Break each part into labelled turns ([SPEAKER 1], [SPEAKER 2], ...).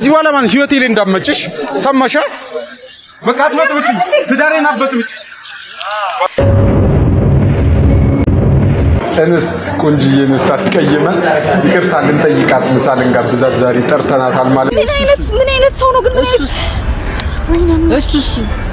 [SPEAKER 1] ከዚህ በኋላ ማለት ህይወቴ ላይ እንዳመጭሽ ሰማሻ? በቃ አትበጥብጭ፣ ትዳሬን አትበጥብጭ። እንስት ቆንጅዬ እንስት አስቀይመን ይቅርታ ልንጠይቃት ምሳ ልንጋብዛት ዛሬ ጠርተናታል ማለት
[SPEAKER 2] ምን አይነት ምን አይነት ሰው ነው ግን? ምን አይነት ወይኔ አምላክ።
[SPEAKER 3] እሱስ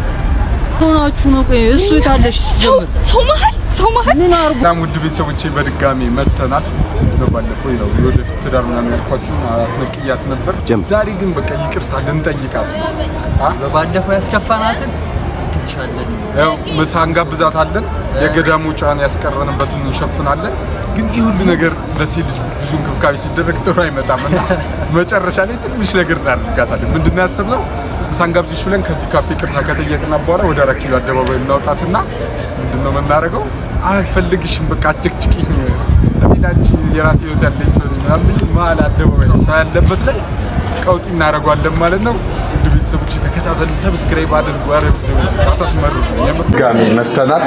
[SPEAKER 3] ሆናችሁ ነው? ቆይ እሱ የታለሽ?
[SPEAKER 2] ሰው ሰው መሀል ሰው መሀል
[SPEAKER 3] ምን አርጉ?
[SPEAKER 1] በጣም ውድ ቤተሰቦቼ በድጋሚ መጥተናል። ነው ባለፈው ነው የወደፊት ትዳር ምናምን ያልኳችሁ አስነቅያት ነበር። ዛሬ ግን በቃ ይቅርታ ልንጠይቃት ነው።
[SPEAKER 3] በባለፈው ያስከፋናትን ግዝሻለን።
[SPEAKER 1] ያው ምሳ እንጋብዛታለን። የገዳሙ ጫን ያስቀረንበትን እንሸፍናለን። ግን ይህ ሁሉ ነገር ለሴት ልጅ ብዙ እንክብካቤ ሲደረግ ጥሩ አይመጣም እና መጨረሻ ላይ ትንሽ ነገር እናደርጋታለን። ምንድን ነው ያሰብነው? ምሳ እንጋብዝሽ ብለን ከዚህ ካፌ ይቅርታ ከጠየቅና በኋላ ወደ አራት ኪሎ አደባባይ እናውጣትና ምንድን ነው የምናደርገው? አልፈልግሽም፣ በቃ አጭቅጭቅኝ፣ እኔ አንቺ የራሴ ህይወት ያለኝ ሰው ነኝ ምናምን ብዬ መሀል አደባባይ ሰው ያለበት ላይ ቀውጢ እናደርጓለን ማለት ነው። ውድ ቤተሰቦች ተከታተሉ፣ ሰብስክራይብ አድርጉ። ኧረ ውድ ቤተሰቦች አታስመሩ። ጋሚ መጥተናል።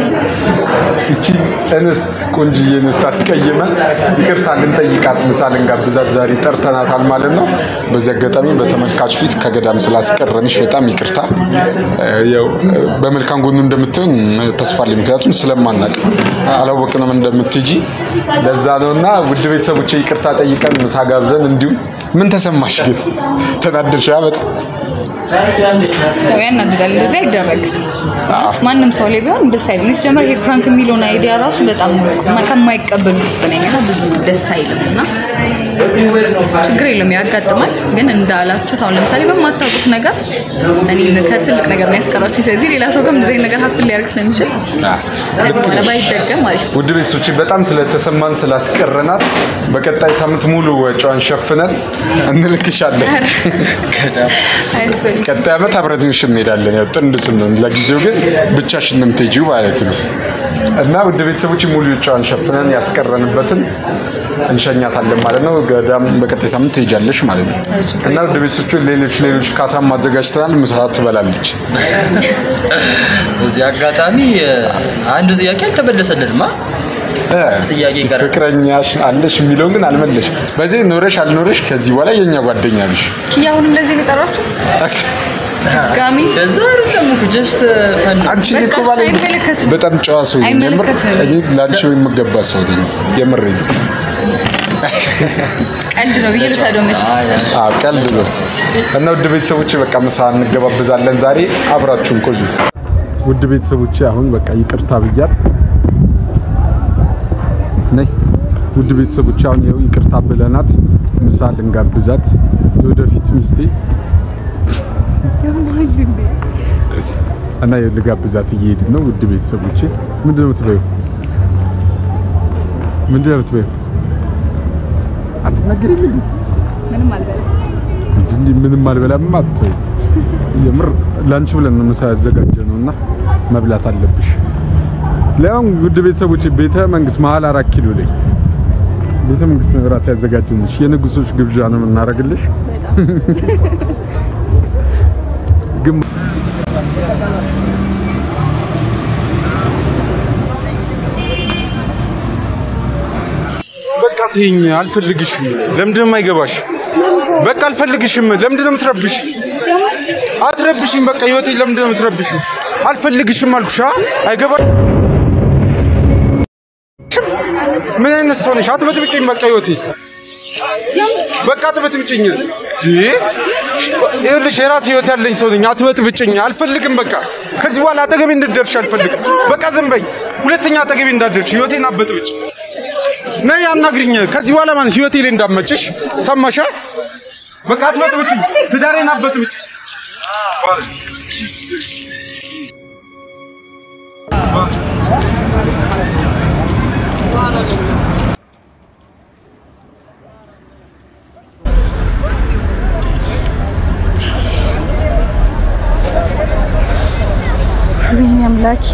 [SPEAKER 1] እቺ እንስት ቆንጅዬ እንስት አስቀይመን ይቅርታ ልንጠይቃት ምሳ ልንጋብዛት ዛሬ ጠርተናታል ማለት ነው። በዚህ አጋጣሚ በተመልካች ፊት ከገዳም ስላስቀረንሽ በጣም ይቅርታ። ያው በመልካም ጎኑ እንደምትሆን ተስፋ አለኝ። ምክንያቱም ስለማናቅ አላወቅንም እንደምትጂ ለዛ ነው እና ውድ ቤተሰቦች ይቅርታ ጠይቀን ምሳ ጋብዘን እንዲሁም ምን ተሰማሽ ግን ተናደርሽ? በጣም
[SPEAKER 2] ያው ያናድዳል። እንደዚህ አይደረግ ማንም ሰው ላይ ቢሆን ደስ አይልም። እኔ ሲጀመር ይሄ ፕራንክ የሚለውን አይዲያ ራሱ በጣም ከማይቀበሉት ውስጥ ነኝ እና ብዙ ደስ አይልም እና ችግር የለም ያጋጥማል። ግን እንዳላችሁት አሁን ለምሳሌ በማታውቁት ነገር እኔ ከትልቅ ነገር ነው ያስቀራችሁ። ስለዚህ ሌላ ሰው ጋር እንደዚህ አይነት ነገር ሀፕን ሊያደርግ ስለሚችል ከዚህ በኋላ ባይደገም አሪፍ ነው።
[SPEAKER 1] ውድ ቤተሰቦች በጣም ስለተሰማን ስላስቀረናት በቀጣይ ሳምንት ሙሉ ወጪዋን ሸፍነን እንልክሻለን።
[SPEAKER 2] አያስፈልግም።
[SPEAKER 1] ቀጣይ ዓመት አብረንሽ እንሄዳለን። ያው ጥንድ ስንሆን፣ ለጊዜው ግን ብቻሽን ነው የምትሄጂው ማለት ነው። እና ውድ ቤተሰቦች ሙሉ ወጪዋን ሸፍነን ያስቀረንበትን እንሸኛታለን ማለት ነው። ገዳም በቀጣይ ሳምንት ትሄጃለሽ ማለት ነው። እና ውድ ቤተሰቦች ሌሎች ሌሎች ካሳም አዘጋጅተናል። ምሳ ትበላለች።
[SPEAKER 3] በዚህ አጋጣሚ አንድ ጥያቄ አልተመለሰልንማ። ጥያቄ
[SPEAKER 1] እስቲ
[SPEAKER 3] ቀረ።
[SPEAKER 1] ፍቅረኛሽ አለሽ የሚለውን ግን አልመለሽ። በዚህ ኖረሽ አልኖረሽ ከዚህ በኋላ የኛ ጓደኛ ነሽ።
[SPEAKER 2] ኪያ አሁንም እንደዚህ ነው የጠራችሁ ጋሚ
[SPEAKER 3] ከዛ አይደለም እኮ ጀስት ፈን
[SPEAKER 1] አንቺ
[SPEAKER 2] በቃ
[SPEAKER 1] እኮ ባለ
[SPEAKER 2] አይመለከትም።
[SPEAKER 1] በጣም ጨዋ ሰው ነኝ። የምር
[SPEAKER 2] አይመለከትም።
[SPEAKER 1] እኔ ለአንቺ የምገባ ሰው ነኝ። የምር
[SPEAKER 2] ቀልድ ነው ብዬ ልውሰደው መቼ
[SPEAKER 1] አዎ ቀልድ ነው። እና ውድ ቤተሰቦች በቃ ምሳ እንገባበዛለን ዛሬ። አብራችሁን ቆዩ። ውድ ቤተሰቦች አሁን በቃ ይቅርታ ብያት ነይ። ውድ ቤተሰቦች አሁን ይኸው ይቅርታ ብለናት ምሳ ልንጋብዛት የወደፊት ሚስቴ እና ይኸው ልጋብዛት እየሄድን ነው። ውድ ቤተሰቦቼ ምንድን ነው የምትበይው? ምንድን ነው የምትበይው? አትናገሪልኝ
[SPEAKER 2] ምንም አልበላም።
[SPEAKER 1] እንጂ ምንም አልበላም አትበይ። የምር ላንቺ ብለን ነው ምሳ ያዘጋጀ ነው እና መብላት አለብሽ። ለያውም ውድ ቤተሰቦች ቤተ መንግስት መሀል አራት ኪሎ ላይ ቤተ መንግስት ነው እራት ያዘጋጀንሽ። የንጉሶች ግብዣ ነው የምናደርግልሽ። ግን በቃ ተይኝ፣ አልፈልግሽም። ለምንድን ነው የማይገባሽ? በቃ አልፈልግሽም። ለምንድን ነው የምትረብሽ? አትረብሽኝ። በቃ ህይወቴ ለምንድን ነው የምትረብሽ? አልፈልግሽም አልኩሽ። አ? አይገባሽ? ምን አይነት ሰው ነሽ? አትበጥብጭኝ። በቃ ህይወቴ በቃ አትበጥብጭኝ። እንዴ ይኸውልሽ የራሴ ህይወት ያለኝ ሰው ነኝ። አትበጥብጭኝ። አልፈልግም። በቃ ከዚህ በኋላ አጠገቤ እንድትደርሽ አልፈልግም። በቃ ዝም በይ። ሁለተኛ አጠገቤ እንዳትደርሽ። ህይወቴን አትበጥብጭ። ነይ አናግሪኝ። ከዚህ በኋላ ማለት ህይወቴ ላይ እንዳትመጭሽ ሰማሻ? በቃ አትበጥብጭኝ። ትዳሬን አትበጥብጭ።
[SPEAKER 2] ወይኔ አምላኬ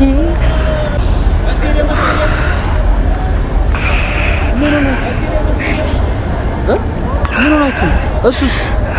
[SPEAKER 3] እሱስ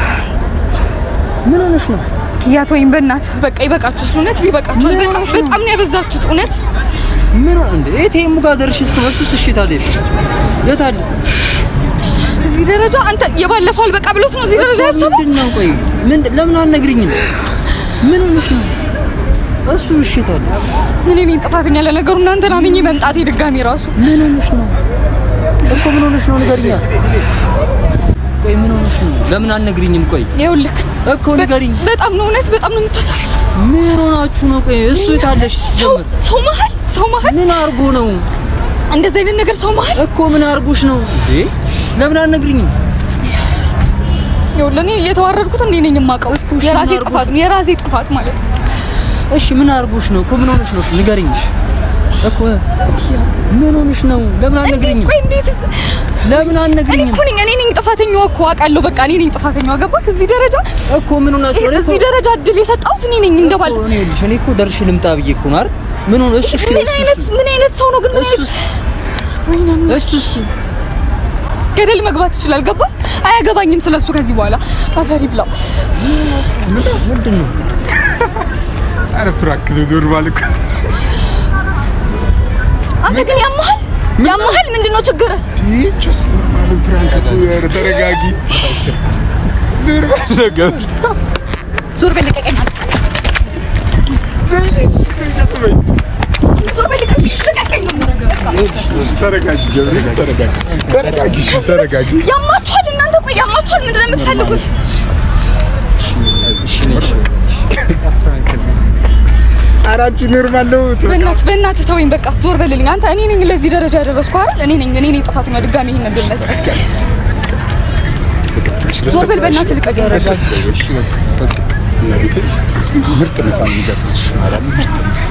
[SPEAKER 3] ምን ሆነሽ ነው?
[SPEAKER 2] ኪያት ወይም በእናት በቃ ይበቃችኋል። እውነት ይበቃችኋል።
[SPEAKER 3] ምን
[SPEAKER 2] በጣም
[SPEAKER 3] ሆነሽ ነው?
[SPEAKER 2] በጣም ነው ያበዛችሁት። እውነት
[SPEAKER 3] ምን ሆነ እንዴ? ኤቲኤሙ ጋር ደርሽ እስከ እሱስ እሺ ታዲያ የት አለ?
[SPEAKER 2] እዚህ ደረጃ አንተ የባለፈው አልበቃ ብሎት ነው እዚህ ደረጃ ያሰበው።
[SPEAKER 3] ምንድን ነው? ቆይ ምን ለምን አልነግሪኝም? ምን ሆነሽ ነው? እሱ እሺ ታዲያ
[SPEAKER 2] እኔ ነኝ ጥፋተኛ ለነገሩ እናንተን አምኜ መምጣቴ ድጋሚ ራሱ
[SPEAKER 3] ምን ሆነሽ ነው እኮ ምን ሆነሽ ነው? ንገሪኛ። ቆይ ምን ሆነሽ ነው? ለምን አልነግሪኝም? ቆይ
[SPEAKER 2] ይኸውልህ
[SPEAKER 3] እኮ ንገሪኝ።
[SPEAKER 2] በጣም ነው እውነት በጣም ነው የምታሳፍረው።
[SPEAKER 3] ምን ሆናችሁ ነው? ቆይ እሱ የታለሽ?
[SPEAKER 2] ሰው
[SPEAKER 3] ሲጀምር
[SPEAKER 2] ሰው መሀል ሰው መሀል
[SPEAKER 3] ምን አርጎ ነው
[SPEAKER 2] እንደዚህ አይነት ነገር ሰው መሀል
[SPEAKER 3] እኮ ምን አርጎሽ ነው? ለምን አልነግሪኝም?
[SPEAKER 2] ይኸውልህ እኔ የተዋረድኩት እኔ ነኝ የማውቀው።
[SPEAKER 3] እኮ እሺ፣
[SPEAKER 2] የራሴ
[SPEAKER 3] ምን አድርጎሽ?
[SPEAKER 2] ጥፋት ነው የራሴ ጥፋት ማለት ነው።
[SPEAKER 3] እሺ ምን አርጎሽ ነው? እኮ ምን ሆነሽ ነው? ንገሪኝ እኮ ምን ሆነሽ ነው? ለምን
[SPEAKER 2] እንዴት
[SPEAKER 3] አልነግሪኝም?
[SPEAKER 2] ቆይ እንዴት
[SPEAKER 3] ለምን
[SPEAKER 2] እኔ
[SPEAKER 3] አልነግሪኝም?
[SPEAKER 2] እኮ ነኝ እኔ ነኝ ጥፋተኛዋ እኮ አውቃለሁ። በቃ እኔ ነኝ ጥፋተኛዋ ገባክ? እዚህ ደረጃ
[SPEAKER 3] እኮ ምን ሆናችሁ?
[SPEAKER 2] ይሄ
[SPEAKER 3] እኔ እኮ
[SPEAKER 2] እዚህ ደረጃ እድል የሰጠሁት እኔ ነኝ እንደባለ
[SPEAKER 3] እኮ እኔ ይኸውልሽ፣ እኔ እኮ ደርሼ ልምጣ ብዬ እኮ ነው አይደል? ምን ሆነ? እሱ እሺ፣
[SPEAKER 2] ምን
[SPEAKER 3] እሱ-
[SPEAKER 2] አይነት ምን አይነት ሰው ነው ግን ምን አይነት
[SPEAKER 3] እሱስ
[SPEAKER 2] ወይኔ አምላክ።
[SPEAKER 3] እሱስ
[SPEAKER 2] ገደል መግባት ይችላል። ገባ? አያገባኝም ስለሱ ከዚህ በኋላ አፈሪ ብላው።
[SPEAKER 3] ምንድን ነው?
[SPEAKER 1] ኧረ ፕራንክ ነው ኖርማል እኮ
[SPEAKER 2] አንተ ግን ያመሃል ያመሃል። ምንድነው ችግር?
[SPEAKER 1] ጀስ ኖርማል ፕራንክ እኮ ኧረ ተረጋጊ ኖርማል ነገር
[SPEAKER 2] ዞር በል ልቀቀኝ። ዞር በል ልቀቀኝ።
[SPEAKER 1] ተረጋጊ ገብርኤል ተረጋጊ ተረጋጊ እሺ፣ ተረጋጊ
[SPEAKER 2] ያማችኋል እናንተ። ቆይ ያማችኋል። ምንድነው የምትፈልጉት?
[SPEAKER 1] ኧረ አንቺ ኖርማል ነው
[SPEAKER 2] በእናትህ በእናትህ ተወኝ። በቃ ዞር በልልኝ። አንተ እኔ ነኝ ለዚህ ደረጃ ያደረስኩ አይደል? እኔ ነኝ እኔ ነኝ ጥፋተኛ። ድጋሚ ይሄን ነገር መስጠት ዞር በል በእናትህ ልቀቀኝ።
[SPEAKER 1] ምርጥ ምሳ ነው የምጋብዝሽ ማርያም ምርጥ ምሳ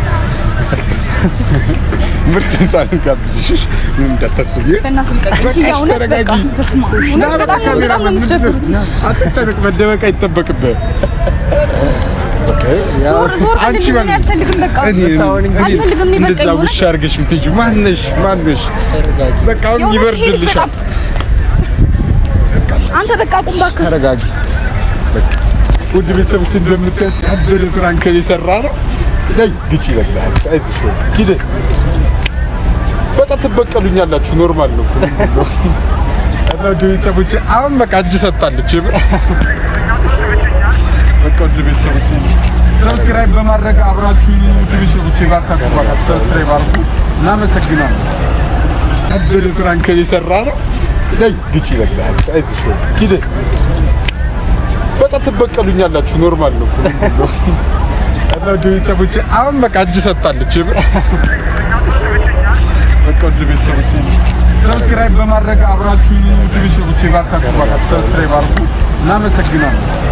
[SPEAKER 1] ምርጥ ምሳ ነው የምጋብዝሽ እሺ? ምንም እንዳታስቢ
[SPEAKER 2] በእናትህ ልቀቀኝ።
[SPEAKER 1] በቃ
[SPEAKER 2] ያ
[SPEAKER 1] እሺ፣
[SPEAKER 2] እውነት በቃ
[SPEAKER 1] ተረጋጊ።
[SPEAKER 2] በስመ አብ እውነት በጣም ነው በጣም ነው የምትደብሩት።
[SPEAKER 1] አትጨነቅ መደበቅ አይጠበቅብህ
[SPEAKER 2] ዞር ዞር
[SPEAKER 1] አንቺ
[SPEAKER 2] በልልኝ። እኔ
[SPEAKER 1] በል-
[SPEAKER 2] አልፈልግም። በቃ
[SPEAKER 1] እኔ
[SPEAKER 2] አልፈልግም። እኔ በቃ
[SPEAKER 1] እንደዛ
[SPEAKER 2] የሆነ
[SPEAKER 1] ውሻ አድርገሽ የምትሄጂው ማነሽ ማነሽ
[SPEAKER 3] ተረጋጊ።
[SPEAKER 1] በቃ አሁን
[SPEAKER 2] የእውነት ሄድሽ
[SPEAKER 1] ይበርድልሻል
[SPEAKER 2] በጣም አንተ በቃ ቁም እባክህ።
[SPEAKER 1] ተረጋጊ በቃ ውድ ቤተሰቦች እንደምታዩት ያበደ ፕራንክ የሰራ ነው ላይ ግጭ ይበላል አይዞሽ በቃ ሂደ በቃ ትበቀሉኛላችሁ ኖርማል ነው እኮ እና ውድ ቤተሰቦች አሁን በቃ እጅ ሰጣለች የምር በቃ ውድ ቤተሰቦች ሰብስክራይብ በማድረግ አብራችሁ ውድ ቤተሰቦች ባካችሁ ባካችሁ ሰብስክራይብ አድርጉ እናመሰግናለን ያበደ ፕራንክ የሰራ ነው ላይ ግጭ ይበላል አይዞሽ በቃ ሂደ በቃ ትበቀሉኛላችሁ ኖርማል ነው እኮ እና ውድ ቤተሰቦች አሁን በቃ እጅ ሰጣለች የምር በቃ ውድ ቤተሰቦች ሰብስክራይብ በማድረግ አብራችሁ ውድ ቤተሰቦች ባካችሁ ባካችሁ ሰብስክራይብ አድርጉ እናመሰግናለን